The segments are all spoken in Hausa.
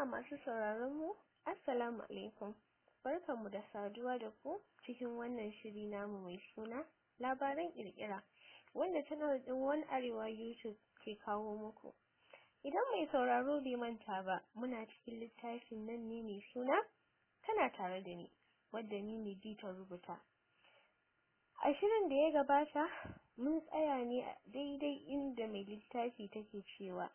Jama'a masu sauraron mu, Assalamu alaikum. Barkanmu da saduwa da ku cikin wannan shiri namu mai suna labaran ƙirƙira wanda channel ɗin One Arewa YouTube ke kawo muku. Idan mai sauraro bai manta ba, muna cikin littafin nan ne mai suna tana tare da ni, wadda ni ne ta rubuta. A shirin da ya gabata, mun tsaya ne a daidai inda mai littafi take cewa.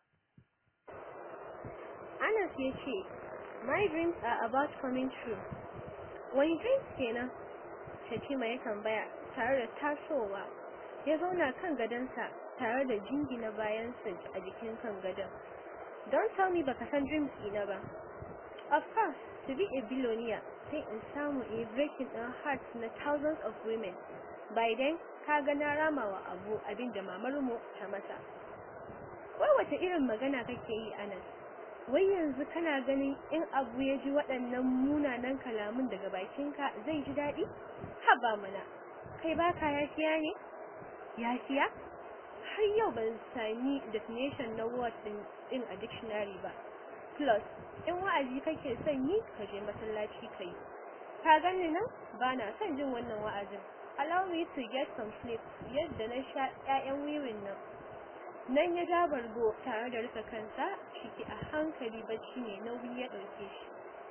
Anas ya ce, My dreams are about coming true. Wani dreams kenan? Shatima ya tambaya tare da tasowa. Ya zauna kan gadonsa tare da jingina bayansa a jikin kan gadon. Don't tell me baka san dreams ina ba. Of course, to be a billionaire sai in samu a breaking ɗin hearts na thousands of women. By then, ka ga na rama wa abu abin da mamarmu ta masa. Wai wata irin magana kake yi Anas? Wai yanzu kana ganin in abu ya ji waɗannan munanan kalamun daga bakinka zai ji daɗi? Haba mana, kai baka yafiya ne? Yafiya? Har yau ban sami definition na word ɗin a dictionary ba. Plus, in wa'azi kake son yi, ka je masallaci ka yi. Ka gani nan? Ba na son jin wannan wa'azin. Allow me to get some sleep yadda na sha 'ya'yan wiwin nan. Nan ya ja bargo tare da rufe kansa ciki a hankali bacci ne nauyi ya ɗauke shi.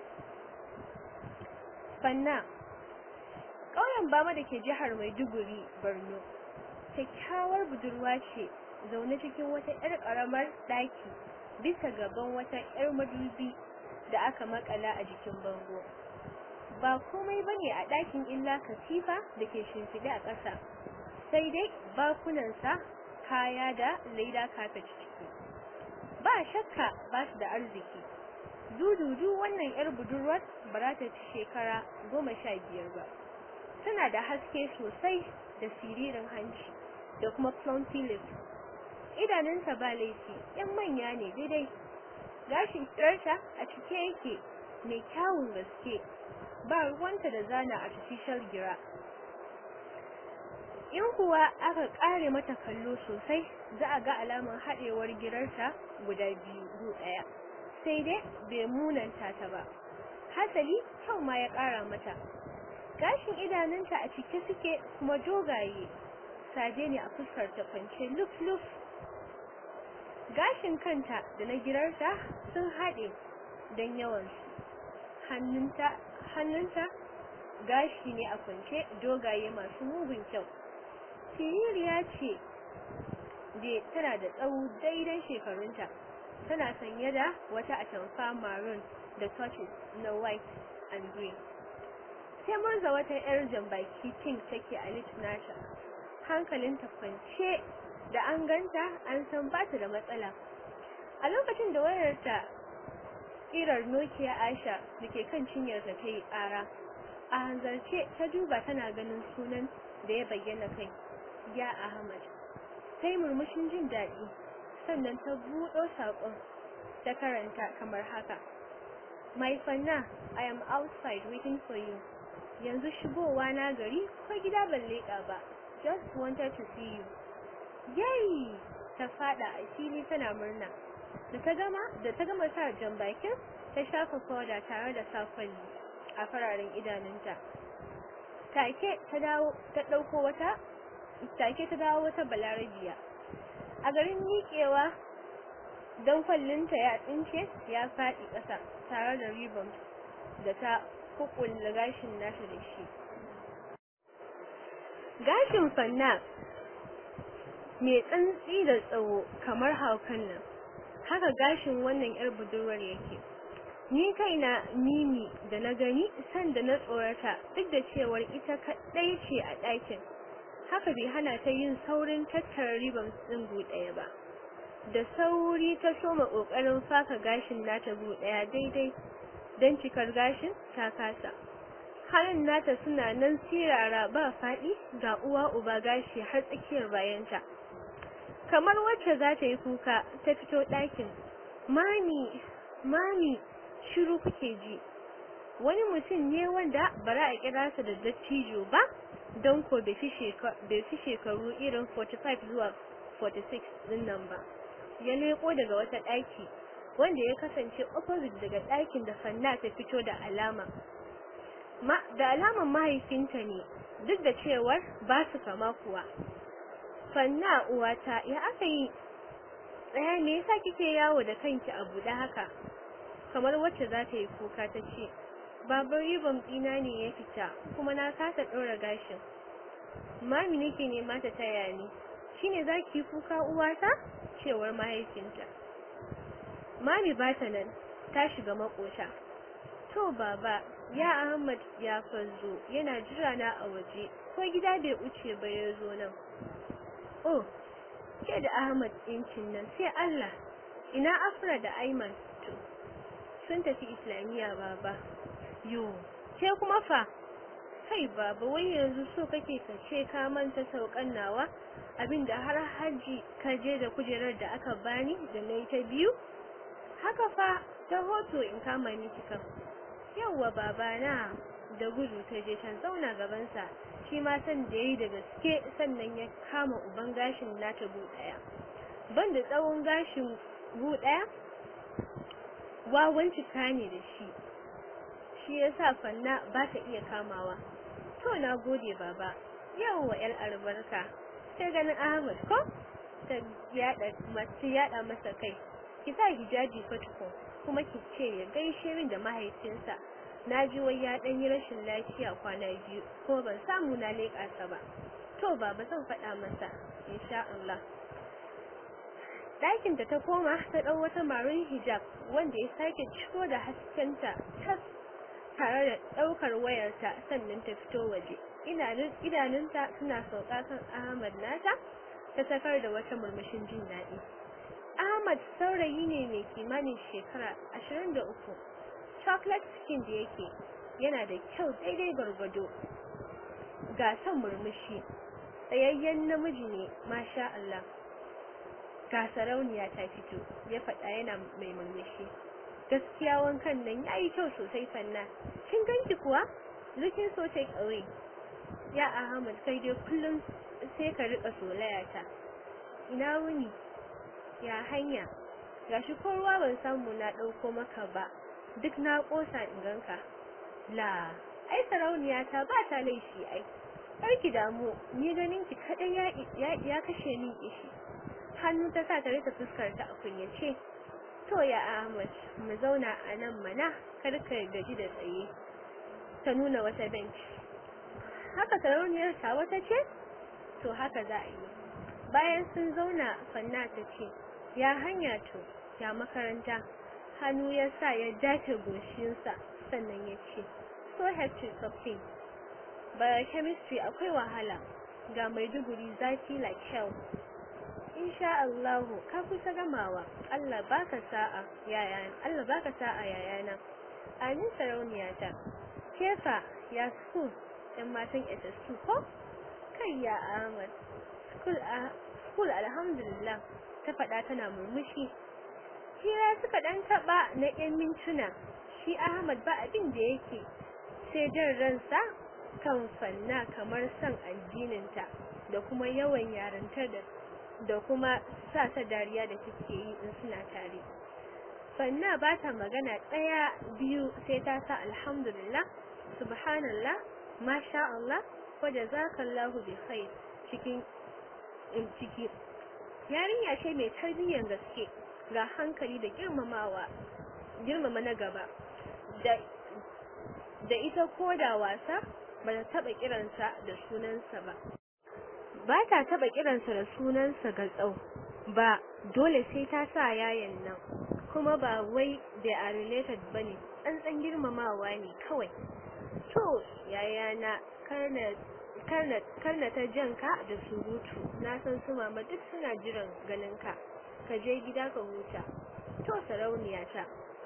Fanna ƙauyen Bama da ke jihar Maiduguri, Borno. Kyakkyawar budurwa ce zaune cikin wata 'yar ƙaramar ɗaki bisa gaban wata 'yar madubi da aka makala a jikin bango. Ba komai bane a ɗakin illa katifa da ke shimfiɗe a ƙasa. Sai dai bakunansa kaya da leda kafet ciki. Ba shakka ba su da arziki. Dududu wannan 'yar budurwar ba za ta ci shekara goma sha biyar ba. Tana da haske sosai da siririn hanci da kuma plumpy lips. Idanunta ba laifi, 'yan manya ne daidai. Gashin tsirarta a cike yake mai kyawun gaske. Ba ruwanta da zana artificial gira. in kuwa aka kare mata kallo sosai za a ga alamar haɗewar girarta guda biyu gu ɗaya sai dai bai munanta ta ba hasali kyau ma ya ƙara mata gashin idanunta a cike suke kuma dogaye saje ne a fuskar ta kwance luf luf gashin kanta da na girarta sun haɗe don yawansu hannunta hannunta gashi ne a kwance dogaye masu mugun kyau siririya ce da tana da tsawo daidan shekarunta tana sanye da wata atamfa maroon da touches na white and green sai murza wata yar jambaki pink take a lips nata hankalinta kwance da an ganta an san ba ta da matsala a lokacin da wayarta kirar nokia asha da ke kan cinyarta ta yi ƙara a hanzarce ta duba tana ganin sunan da ya bayyana kai ya Ahmad sai murmushin jin daɗi sannan ta buɗo saƙon ta karanta kamar haka My fanna I am outside waiting for you yanzu shigowa na gari ko gida ban leƙa ba just wanted to see you yay ta fada a fili tana murna da ta gama da ta gama sa jan bakin ta shafa powder tare da sa kwalli a fararen idanunta take ta dawo ta ɗauko wata take ta dawo wata balarabiya a garin miƙewa don kwallinta ya tsince ya faɗi ƙasa tare da ribon da ta kukulla gashin nata da shi gashin fanna mai tsantsi da tsawo kamar haukan nan haka gashin wannan yar budurwar yake ni kaina mimi da na gani sanda na tsorata duk da cewar ita kaɗai ce a ɗakin haka bai hana ta yin saurin tattara riban ɗin ɗaya ba da sauri ta soma ƙoƙarin faka gashin nata ɗaya daidai don cikar gashin ta kasa hannun nata suna nan sirara ba faɗi ga uwa uba gashi har tsakiyar bayanta kamar wacce za ta yi kuka ta fito ɗakin mami mami shiru kuke ji wani mutum ne wanda bara a kira sa da dattijo ba don ko bai fi shekaru irin 45 zuwa 46 din nan ba ya leko daga wata ɗaki wanda ya kasance opposite daga ɗakin da fanna ta fito da alama ma da alaman mahaifinta ne duk da cewar ba su kama kuwa fanna uwata ya aka yi tsaya me yasa kike yawo da kanki a buɗe haka kamar wacce za ta yi kuka ta ce babar ribon ɗina ne ya fita kuma na kasa ɗora gashin mami nake nema ta taya ni shine za ki kuka uwata cewar mahaifinta mami ba ta nan ta shiga makota to baba ya ahmad ya fazo yana jira na a waje ko gida bai wuce ba ya zo nan oh ke da ahmad ɗincin nan sai allah ina afra da aiman to sun tafi islamiyya baba yo ke kuma fa kai baba wai yanzu so kake ka ce ka manta saukan nawa abinda har haji ka je da kujerar da aka bani da na ta biyu haka fa ta hoto in kama miki kan yawwa baba na da gudu ta je can zauna gabansa shi ma san da yayi da gaske sannan ya kama uban gashin nata bu daya ban da tsawon gashin bu daya wawan cika ne da shi shi yasa fanna ba ta iya kamawa to na gode baba yawwa yar albarka sai ganin Ahmad ko ta yada mace yada masa kai ki sa hijabi fatuko kuma ki ce ya gaishe min da mahaifinsa na ji wai ya dan yi rashin lafiya kwana biyu ko ban samu na leƙa sa ba to baba zan faɗa masa insha Allah ɗakin da ta koma ta ɗau wata marin hijab wanda ya sake ciko da haskenta tas tare da ɗaukar wayarta sannan ta fito waje idanunta suna sauka kan Ahmad nata ta sakar da wata murmushin jin daɗi Ahmad saurayi ne mai kimanin shekara 23 chocolate skin da yake yana da kyau daidai gwargwado ga son murmushi tsayayyen namiji ne masha Allah ga sarauniya ta fito ya faɗa yana mai murmushi gaskiya wankan nan yayi kyau sosai fanna kin ganki kuwa looking so take away ya Ahmad kai dai kullum sai ka rika solaya ta ina wuni ya hanya gashi ko ruwa ban samu na dauko maka ba duk na kosa in ganka la ai sarauniya ta ba ta laifi ai karki damu ni ganin ki kadan ya ya kashe min kishi hannu ta sa ta rika fuskar ta a kunyace to ya Ahmad mu zauna a nan mana kar ka gaji da tsaye ta nuna wata bench haka sarauniyar ta wata ce to haka za a yi bayan sun zauna fanna ta ce ya hanya to ya makaranta hannu ya sa ya dace goshinsa sannan ya ce so hectic something biochemistry akwai wahala ga maiduguri zafi like hell insha Allahu ka kusa gamawa Allah baka sa'a yaya Allah baka sa'a yayana amin sarauniyata kefa ya school yan matan SS2 ko kai ya Ahmad school a school alhamdulillah ta faɗa tana murmushi hira suka dan taba na yan mintuna shi Ahmad ba abin da yake sai jin ransa kan fanna kamar san addininta da kuma yawan yarantar da da kuma sa ta dariya da take yi in suna tare fanna ba ta magana ɗaya biyu sai ta sa alhamdulillah subhanallah masha Allah wa jazakallahu bi khair cikin in ciki yarinya ce mai tarbiyyar gaske ga hankali da girmamawa girmama na gaba da da ita ko da wasa ba ta taba kiransa da sunansa ba ba ta taba kiransa da sunansa ga tsau ba dole sai ta sa yayan nan kuma ba wai da are related bane tsantsan girmamawa ne kawai to yayana karna karna karna ta janka da surutu na san su mama duk suna jiran ganin ka ka je gida ka huta to sarauniya ta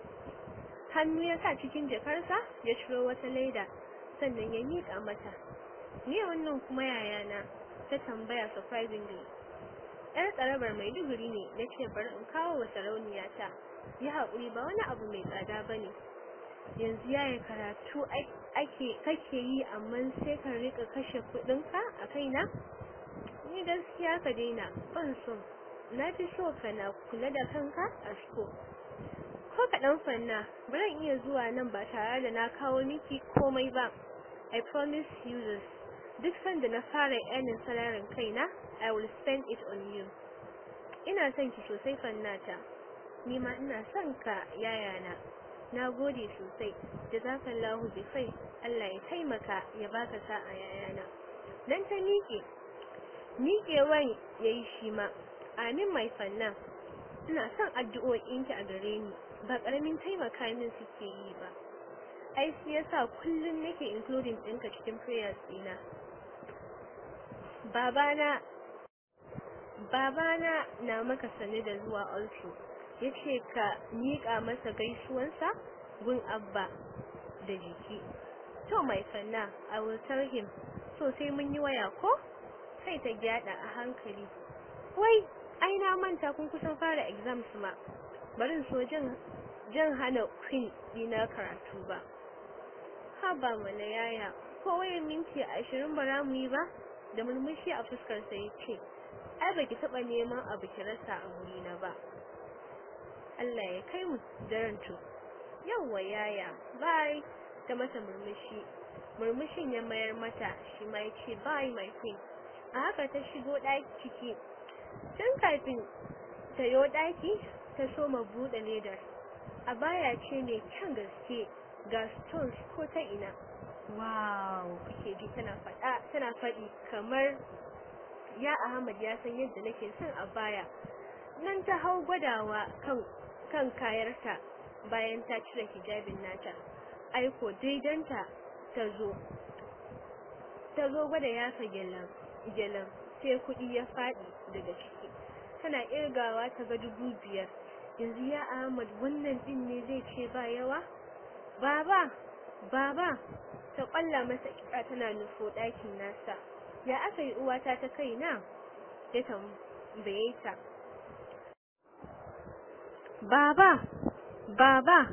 hannu ya sa cikin jakarsa ya ciro wata laida sannan ya miƙa mata ni wannan kuma yayana ta tambaya surprisingly yar tsarabar maiduguri ne na ce bari in kawo wa sarauniya ta yi haƙuri ba wani abu mai tsada ba ne yanzu yaya karatu ake kake yi amma sai ka rika kashe kuɗinka a kaina ni gaskiya ka daina ban so na fi so ka na kula da kanka a school kaɗan fanna ba zan iya zuwa nan ba tare da na kawo miki komai ba I promise you this duk sanda na fara earning salarin kaina I will spend it on you ina son ki sosai fannata ni ma ina son ka yayana na gode sosai jazakallahu bi khair Allah ya taimaka ya baka sa'a yayana dan ta miƙe miƙewan yayi shi ma amin mai fanna ina son addu'o'inki a gare ni ba karamin taimaka min suke yi ba ai shi yasa kullum nake including ɗinka cikin prayers ɗina babana babana na maka sane da zuwa also yace ka miƙa masa gaisuwansa gun abba da jiki to mai fanna i will tell him so sai mun yi waya ko sai ta gyada a hankali wai ai na manta kun kusan fara exams ma barin so jan jan hana queen dina karatu ba haba mana yaya ko wayan minti ashirin ba mu yi ba da murmushi a fuskar sa yace ai baki taba neman abu ki rasa a wurina ba Allah ya kai mu daren to yawwa yaya bye ta mata murmushi murmushin ya mayar mata shi ma yace bye my queen a haka ta shigo ɗaki ciki tun kafin ta yo ɗaki ta soma buɗe ledar a baya ce mai kyan gaske ga stones ko ta ina wow kuke ji tana faɗa tana faɗi kamar ya Ahmad ya san yadda nake son a baya nan ta hau gwadawa kan kan kayarta bayan ta cire hijabin nata aiko daidanta ta zo ta zo gwada yafa gelan gelan sai kuɗi ya faɗi daga ciki tana irgawa ta ga dubu biyar yanzu ya Ahmad wannan din ne zai ce ba yawa baba baba ta kwalla masa kira tana nufo ɗakin nasa ya aka yi uwata ta kaina ya tambaye ta baba baba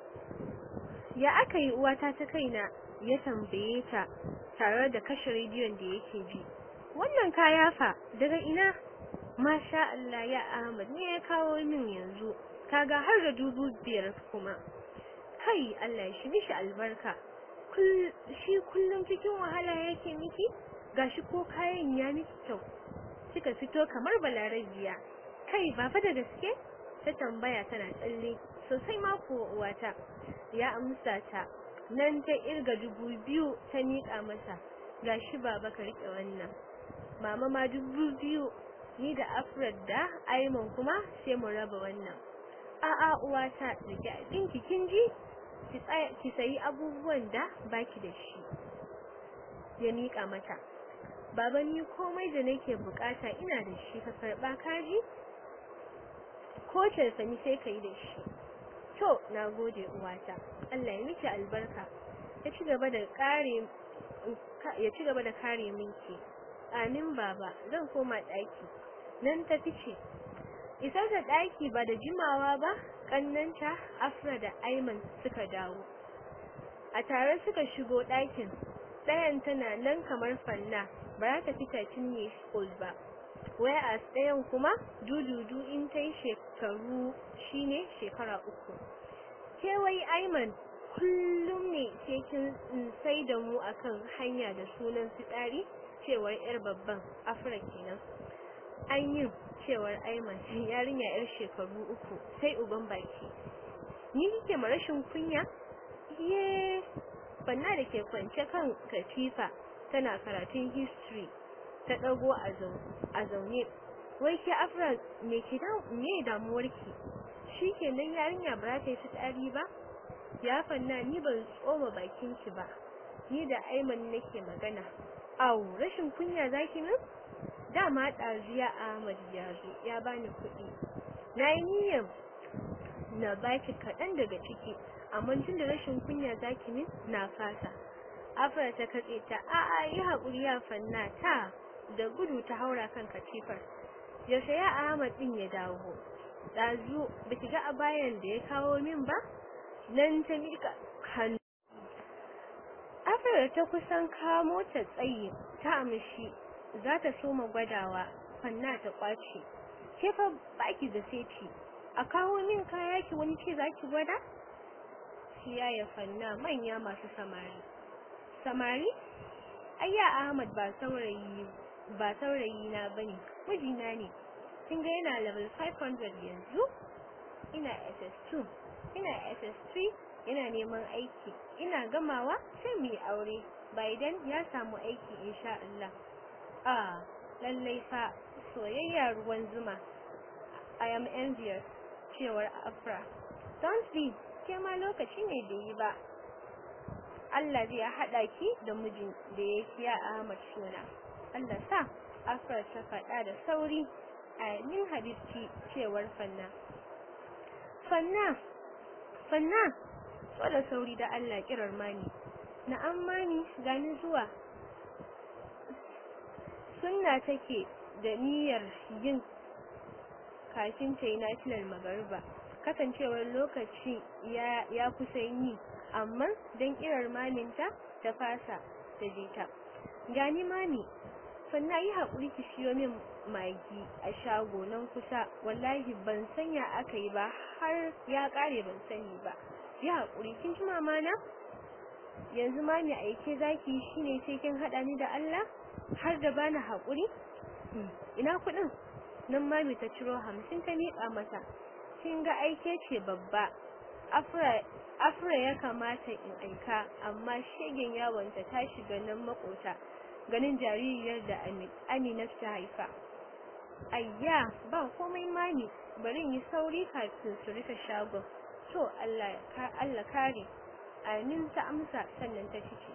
ya aka yi uwata ta kaina ya tambaye ta tare da kashe rediyon da yake ji wannan kaya fa daga ina masha Allah ya Ahmad ne ya kawo min yanzu kaga har da dubu biyar kuma kai Allah shi mishi albarka shi kullum cikin wahala yake miki gashi ko kayan ya miki kyau kika fito kamar balarabiya kai ba fa da gaske ta tambaya tana tsalle sosai ma ko uwata ya amsa ta nan ta irga dubu biyu ta miƙa masa gashi baba ka rike wannan mama ma dubu biyu ni da afrad da aiman kuma sai mu raba wannan a'a uwata rike abinki kin ji ki tsaya ki sayi abubuwan da baki da shi ya miƙa mata baba ni komai da nake bukata ina da shi ka karba kaji ko sani sai ka yi da shi to na gode uwata Allah ya miki albarka ya ci gaba da kare ya ci gaba da kare minki amin baba zan koma daki nan ta fice isar da daki ba da jimawa ba kannanta afra da aiman suka dawo a tare suka shigo dakin ɗayan tana nan kamar fanna ba za ta fita cinye school ba whereas ɗayan kuma dududu in ta yi shekaru shine shekara uku kewai aiman kullum ne sai kin sai da mu akan hanya da sunan fitsari cewar yar babban afra kenan an yi cewar aiman yarinya yar shekaru uku sai uban baki ni kike ma rashin kunya ye banna da ke kwance kan katifa tana karatun history ta dago a zaune wai ke afra me ke da me damuwarki shikenan yarinya ba ta yi fitsari ba ya fanna ni ban tsoma bakin ki ba ni da Aiman nake magana au rashin kunya zaki min dama ɗaziya Ahmad ya zo ya bani kuɗi na yi niyyar na baki kaɗan daga ciki amma tun da rashin kunya zaki min na fasa afra ta katse ta a'a yi haƙuri ya fanna ta da gudu ta haura kan katifar yaushe ya Ahmad din ya dawo dazu baki ga abayan da ya kawo min ba nan ta mika hannu afra ta kusan kamo ta tsayi ta amshi za ta soma gwadawa fanna ta kwace ke fa baki da seti a kawo min kaya ki wani ce za ki gwada ya ya fanna manya masu samari samari ayya ahmad ba saurayi ba saurayi na bane mijina ne kin ga yana level 500 yanzu ina ss2 ina ss3 yana neman aiki ina gamawa sai mu yi aure Biden ya samu aiki insha Allah ah lallai fa soyayya ruwan zuma I am envious cewar Afra don't be ke ma lokaci ne da yi ba Allah zai haɗa ki da mijin da ya kiya Ahmad suna Allah sa Afra ta faɗa da sauri amin habibci cewar Fanna Fanna Fanna so da sauri da Allah kirar mani na'am mani gani zuwa sunna take da niyyar yin kafin ta yi nafilar magariba kasancewar lokaci ya, ya kusa yi amma don kirar maminta ta fasa ta je ta gani mami sannan yi haƙuri ki siyo min magi a shago nan kusa wallahi ban sanya aka yi ba har ya ƙare ban sani ba yi haƙuri kin ji mamana yanzu mami aike zaki shine sai kin haɗa ni da Allah har da bani haƙuri ina kuɗin nan mami ta ciro hamsin ta miƙa mata kin ga aike ce babba afra afra ya kamata in aika amma shegen yawonta ta shiga nan makota ganin jaririyar da Amina ta haifa ayya ba komai mami bari yi sauri kafin su rufe shagon to Allah Allah kare amin ta amsa sannan ta fice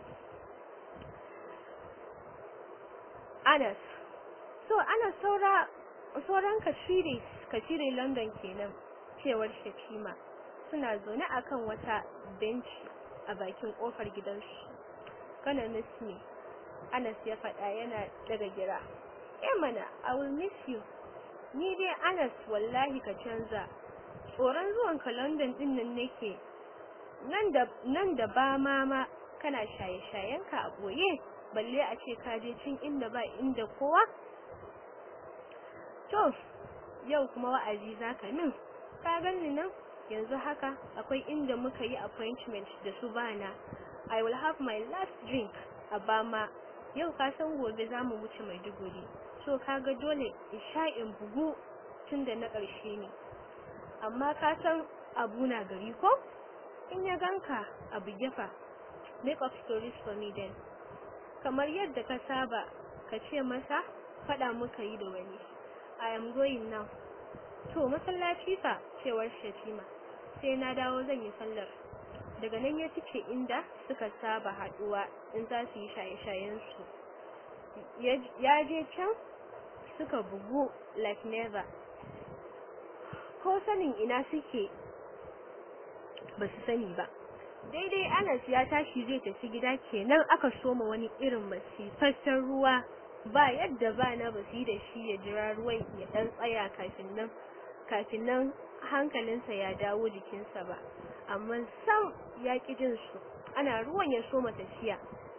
Anas so Anas saura sauran kashire kashire London kenan cewar Shakima suna zaune akan wata benci a bakin kofar gidansu kana ne Anas ya faɗa yana daga gira eh mana I will miss you ni dai Anas wallahi ka canza tsoron zuwan ka London din nan nake nan da nan da ba mama kana shaye-shayen ka a boye balle a ce ka je cin inda ba inda kowa to yau kuma wa'azi zaka min ka ganni nan yanzu haka akwai inda muka yi appointment da su bana I will have my last drink a Bama yau ka san gobe za mu wuce Maiduguri so kaga dole in sha in bugu tun da na ƙarshe ne amma ka san abu na gari ko in ya ganka abu gefa make up stories for me then kamar yadda ka saba ka ce masa faɗa muka yi da wani I am going now to masallaci fa cewar Shatima sai na dawo zan yi sallar daga nan ya fice inda suka saba haduwa in za su yi shaye-shayensu ya je can suka bugu like never ko sanin ina suke ba su sani ba daidai anas ya tashi zai tafi gida kenan aka soma wani irin masifaffen ruwa ba yadda ba na ba su yi da shi ya jira ruwan ya dan tsaya kafin nan kafin nan hankalinsa ya dawo jikinsa ba amma sam ya ƙi jin su ana ruwan ya soma tafiya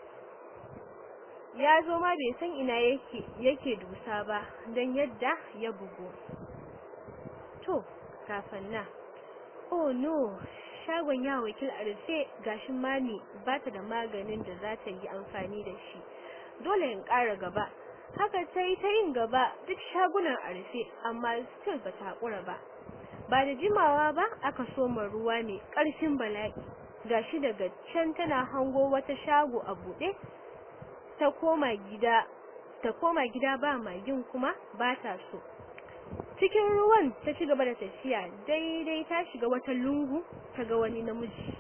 ya zo ma bai san ina yake yake dusa ba don yadda ya bugu to kafin na oh no shagon ya wakil a rufe gashin mami ba ta da maganin da za ta yi amfani da shi dole in ƙara gaba haka ta yi ta yin gaba duk shagunan a rufe amma still ba ta haƙura ba ba da jimawa ba aka soma ruwa mai ƙarfin bala'i gashi daga can tana hango wata shago a buɗe ta koma gida ta koma gida ba magin kuma ba ta so cikin ruwan ta ci gaba da tafiya daidai ta shiga wata lungu ta ga wani namiji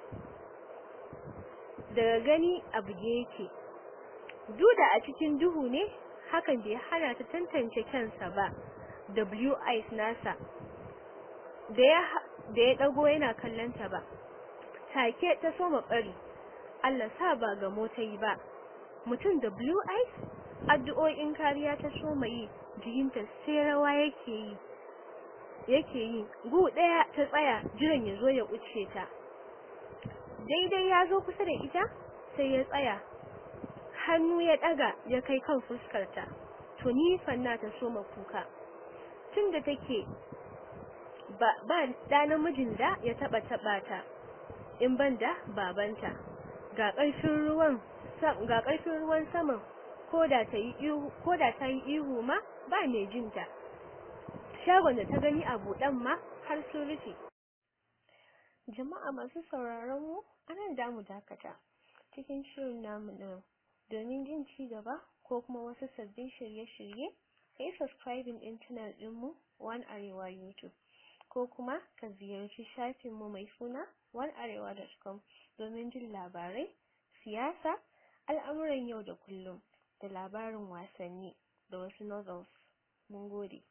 daga gani a buge yake duda a cikin duhu ne hakan bai hana ta tantance kansa ba w eyes nasa da ya da ya dago yana kallon ta ba take ta soma bari Allah sa ba ga motai ba mutum da blue eyes addu'o'in kariya ta soma yi jikinta sai rawa yake yi yake yi gu daya ta tsaya jiran ya zo ya wuce ta daidai ya zo kusa da ita sai ya tsaya hannu ya daga ya kai kan fuskarta tuni fanna ta soma kuka tunda take ba ba da namijin da ya taba taba ta in banda babanta ga ƙarfin ruwan ga ƙarfin ruwan saman koda ta yi ihu koda ta yi ihu ma ba mai jinta shagon da ta gani a buɗan ma har sun rufe jama'a masu sauraron mu anan da mu dakata cikin shirin namu na domin jin ci gaba ko kuma wasu sabbin shirye-shirye kai subscribing din channel ɗinmu One Arewa YouTube ko kuma ka ziyarci shafinmu mai suna onearewa.com domin jin labarai, siyasa, al'amuran yau da kullum da labarin wasanni da wasu novels. Mun gode.